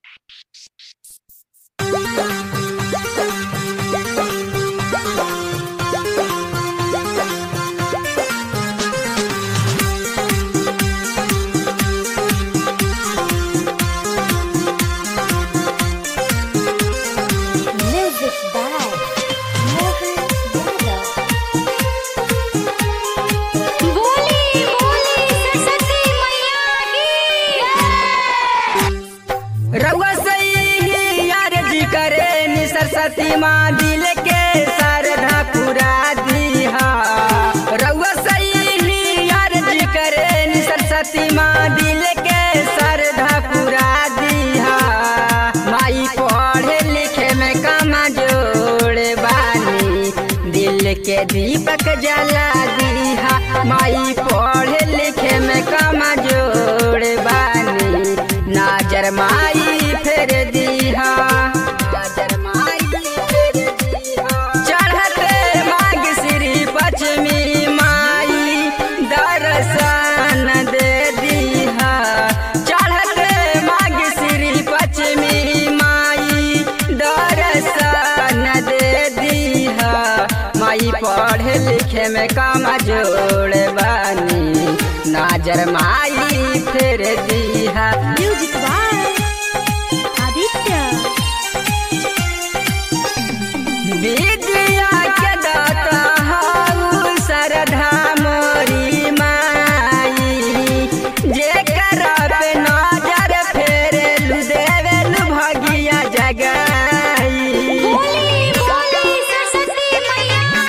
Music by Mohan Yadav. बोली बोली सरस्वती मैया की रउआ सही यार जी करे नि सरस्वती माँ दिल के सरधा पुरा दीहा रउआ सही यार जी करे नि सरस्वती माँ दिल के सरधा पुरा दीहा माई पढ़े लिखे में कमा जोड़े बानी दिल के दीपक जला दीहा माई पढ़े लिखे में कमा जोड़े बानी नाजर माई फेर दीहा नाजर माई फेर दीहा चढ़ते माग श्री पश्चिमी माई दर्शन दे दीहा चढ़ते माग श्री पश्चिमी माई दर्शन दे दीहा माई पढ़े लिखे में काम जोड़ बानी नाजर माई फेर दीहा Music by Aditya. विद्या के दाता हऊ सरधा मोरी माई जे पे नजर फेरेलु देवेलु भगिया जगाई बोली बोली सरस्वती मैया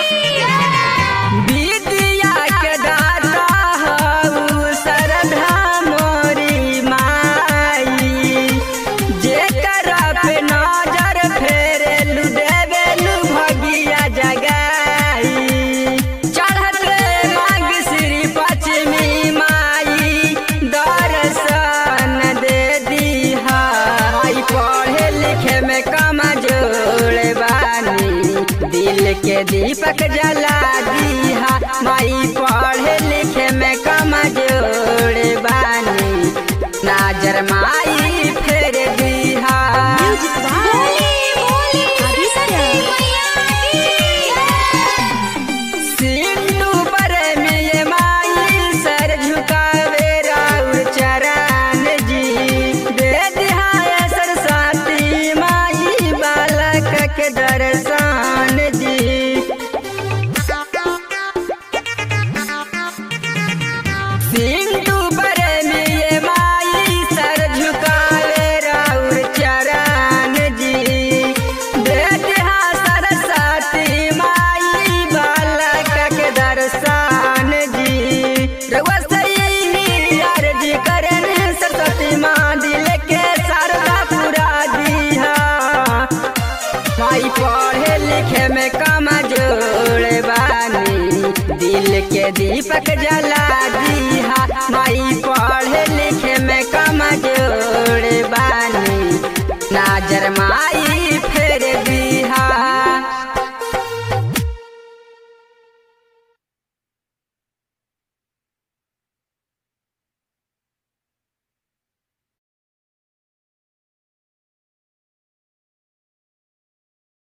की विद्या के दाता हऊ सरधा मोरी माई जे पे नजर फेरेलु देवेलु भगिया जगाई चढ़ते माग श्री पश्चिमी माई दर्शन दे दीहा माई पढ़े लिखे में कमा जोड़ बानी दिल के दीपक जला दीहा माई पढ़े लिखे में कमा जोड़ बानी नाजर माई फेर दीहा Music by बोली बोली सरस्वती मैया की सिंधु पर में ये माई सर झुकावे राउर चरण जी दे दिहाय सरस्वती माई बालक के दर्शन जी सिंधु पर में ये माई सर झुकावे राउर चरण जी दे दिहा सरस्वती माई बालक के दर्शन जी रउआ सही यार जी करन सरस्वती माँ दिल के सरदा पूरा दीहा माई पढ़े लिखे में कमा जोड़ बानी दिल के दीपक जला दीहा माई पढ़े